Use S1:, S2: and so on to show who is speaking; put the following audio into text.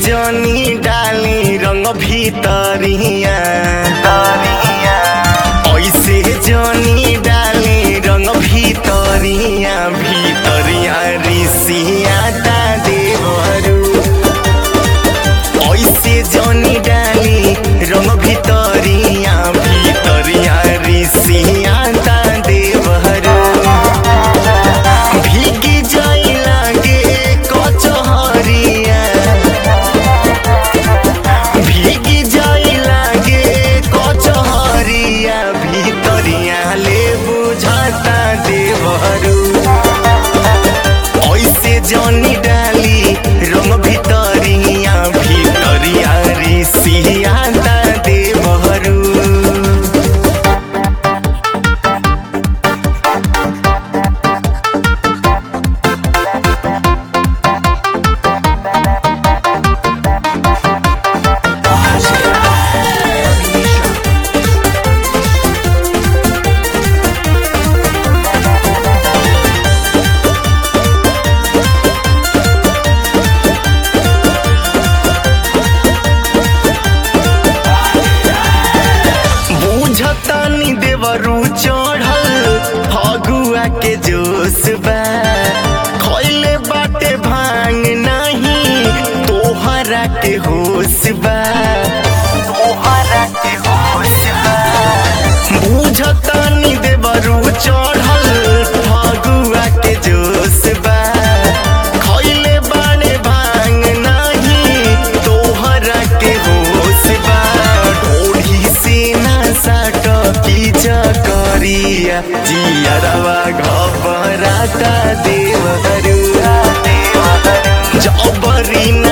S1: जनी डाली रंग भीतरिया ऐसे जनी डाली रंग भीतरिया भीतरिया ऋषिया ता देवरू ऐसे जनी डाली रंग भीतरिया भीतरिया ऋषिया ता देवरू भीगी जाई लागे कचहरिया भीगी जाई लागे कचहरिया भीतरिया ले बुझाता देवरू ऐसे जनी डाली रंग भीतरिया भीतरिया ऋषिया ता देवरू बुझतानी देवरू चढ़ल फगुआ के जोश बा खैले बाटे भांग नहीं तोहरा के होश बा तोहरा के होश बा बुझतानी देवरू चढ़ल फगुआ के जोश बा खैले बाड़े भांग नहीं तोहरा के होश बा ढोढ़ी से ना साट की चकरिया जियरवा घबराता देवहरू जबरी